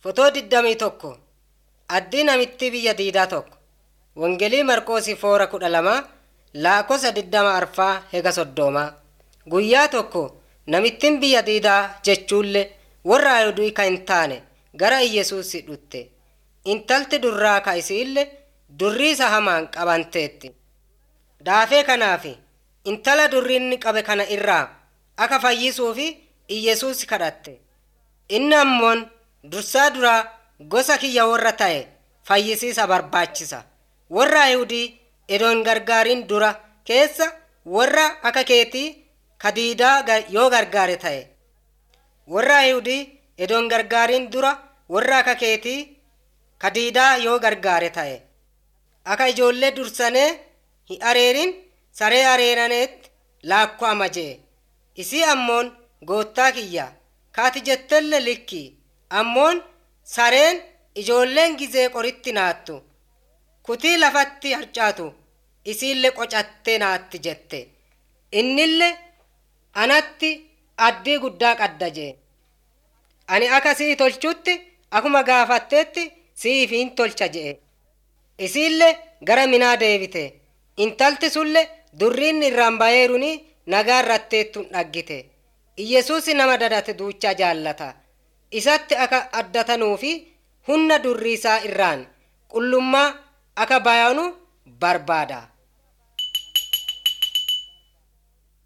Fotoo digdamii tokko Addii namitti biyya diidaa tokko Wangelii Marqoosii foora kudha lama laakosa digdama arfaa hega soddomaa Guyyaa tokko namittiin biyya diidaa jechuullee warra Ayihudii kan hin taane gara Iyesuusii dhutte. Intalti durraa ka isiillee durri isa hamaan qabanteetti. Daafee kanaaf intala durri inni qabe kana irraa akka fayyisuufi Iyesuus kadhatte. Inni ammoon dursaa duraa gosa kiyya warra ta'e fayyisiisa barbaachisa. Warra Ayihudii edoon gargaariin dura keessa warra akka keetii ka diidaa yoo gargaare ta'e. Warra Ayihudii edoon gargaariin dura warra akka keetii ka diidaa yoo gargaare ta'e. Akka ijoollee dursanee hin areerin saree areeraneetti laakkwama jee. Isii ammoon goottaa kiyya kaati jettelle likki ammoon sareen ijoolleen gizee qoritti naattu kutii lafatti harcaatu isiille qocattee naatti jette innille anatti addii guddaa qadda jee ani akka sii tolchutti akuma gaafatteetti siifiin tolcha jee isiille gara minaa deebite intalti sulle durriin irraan bayeeruni nagaa irratteettun dhaggite iyyesuusi nama dadate duucha jaallata isatti akka addatanuufi humna durriisaa irraan qullummaa akka bayanu barbaada